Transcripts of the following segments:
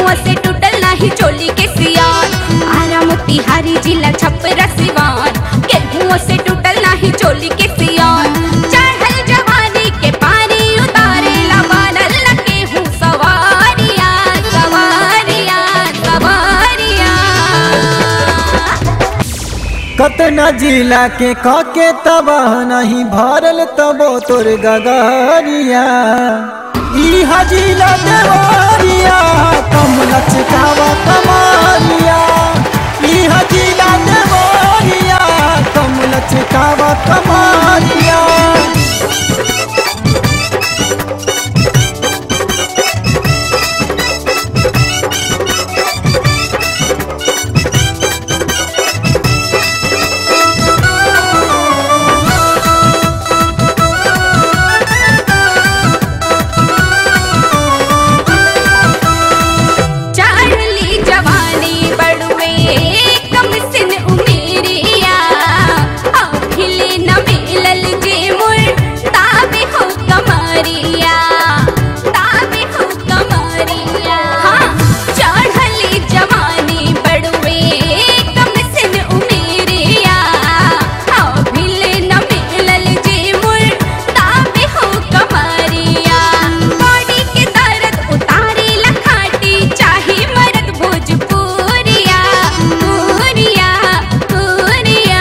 केहुआ से टूटल नाही चोली के सियान आरा मोतिहारी जिला छपरा सिवान केहुआ से टूटल नाही चोली के सियान चढ़ल जवानी के पानी उतारे ला बनल ला केहू सवारिया सवारिया सवारिया कतना जिला के काके तबाह नहीं भरल तबो तोर गगरिया ई हजीला देवरिया कम लचकावा कमारिया ई हजीला देवरिया कम लचकावा कमारिया चारली जवानी बड़ुए कम सिन उमेरिया अखिले न मिलल जे मुर ताबे हो कमरिया ताबे हो कमरिया हाँ चढ़ली जवानी बड़ुए कम सिन उमेरिया अखिले न मिलल जे मुर ताबे हो कमरिया बॉडी के दर्द उतारे लखाटी चाहे मर्द भोजपुरिया पुरिया पुरिया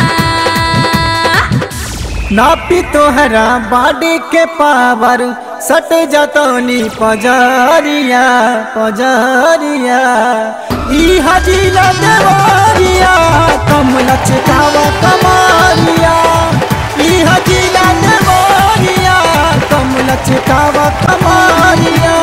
नापी तोहरा बाडी के पावर सट जतौनी पजरिया पजरिया ई हजीला देवरिया कम लचकावा कमारिया ई हजीला देवरिया कम लचकावा कमारिया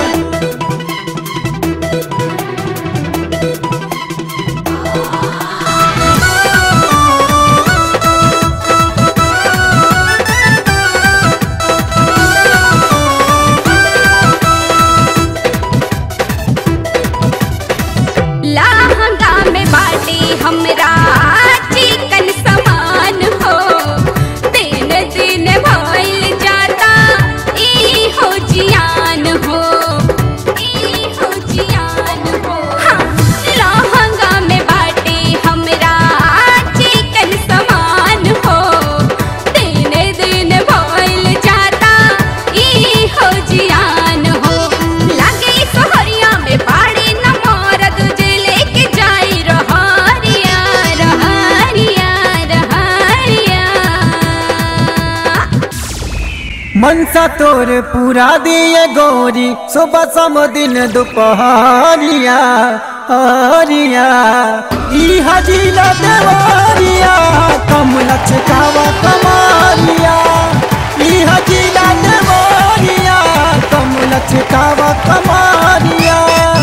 लहंगा में बाटे हमरा चिकन समान हो दिन दिन भइल जाता ई हो जियान हो ई हो जियान हो हाँ लहंगा में बाटे हमरा चिकन समान हो दिन दिन भइल जाता ई हो जियान हो लागे सोहरिया में पाड़ी न मरद जे लेके जाई रहरिया रहरिया रहरिया मनसा तोर पूरा दिए गोरी सुबह सम दिन दोपहरिया हरिया ई हजीला देवरिया कम लचकावा कमारिया ई हजीला देवरिया कम लचकावा कमारिया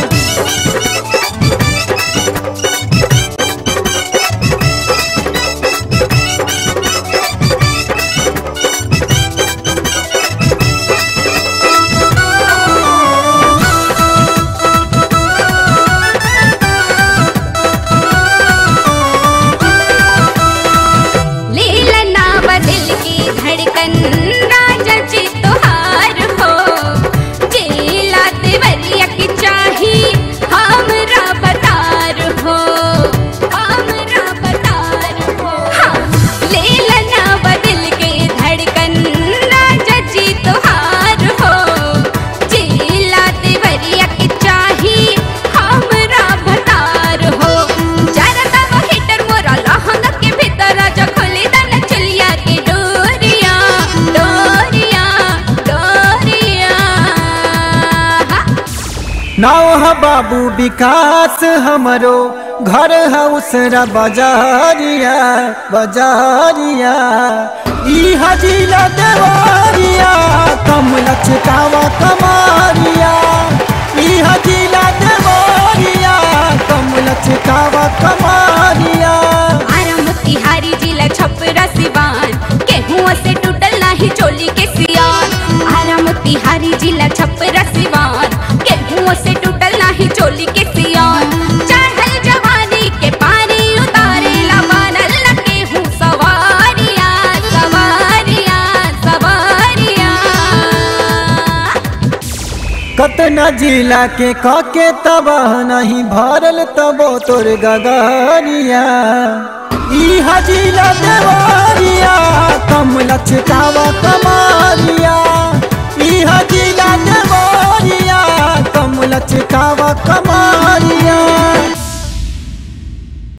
लीलना बदल की धड़कन राजा जी तोहार हो जेला देवरिया की चाही हमरा बतार हो हमरा बतार हो हाँ लीलना बदल के धड़कन राजा जी तोहार हो जेला देवरिया की चाही हमरा बतार हो जरा तब हिटर मोरा लहंगा के भीतर राजा खोली दन चलिया के डोरिया डोरिया डोरिया नाव है बाबू विकास हमरो घर है उसरा बाजारिया बाजारिया ई हजीला देवरिया कम लचकावा कमारिया ई हजीला देवरिया कम लचकावा कमारिया आरा मोतिहारी जिला छपरा सिवान केहुआ से टूटल नाही चोली के सियान आरा मोतिहारी जिला छपरा सिवान केहुआ से टूटल नाही चोली के सियान चढ़ल जवानी के पानी उतारे ला बनल ला केहू सवारिया सवारिया सवारिया केतना जिला के कके तबाह नहीं भरल तबो तोर गगरिया इहा जिला देवरिया कम लचकावा कमारिया इहा जिला देवरिया कम लचकावा कम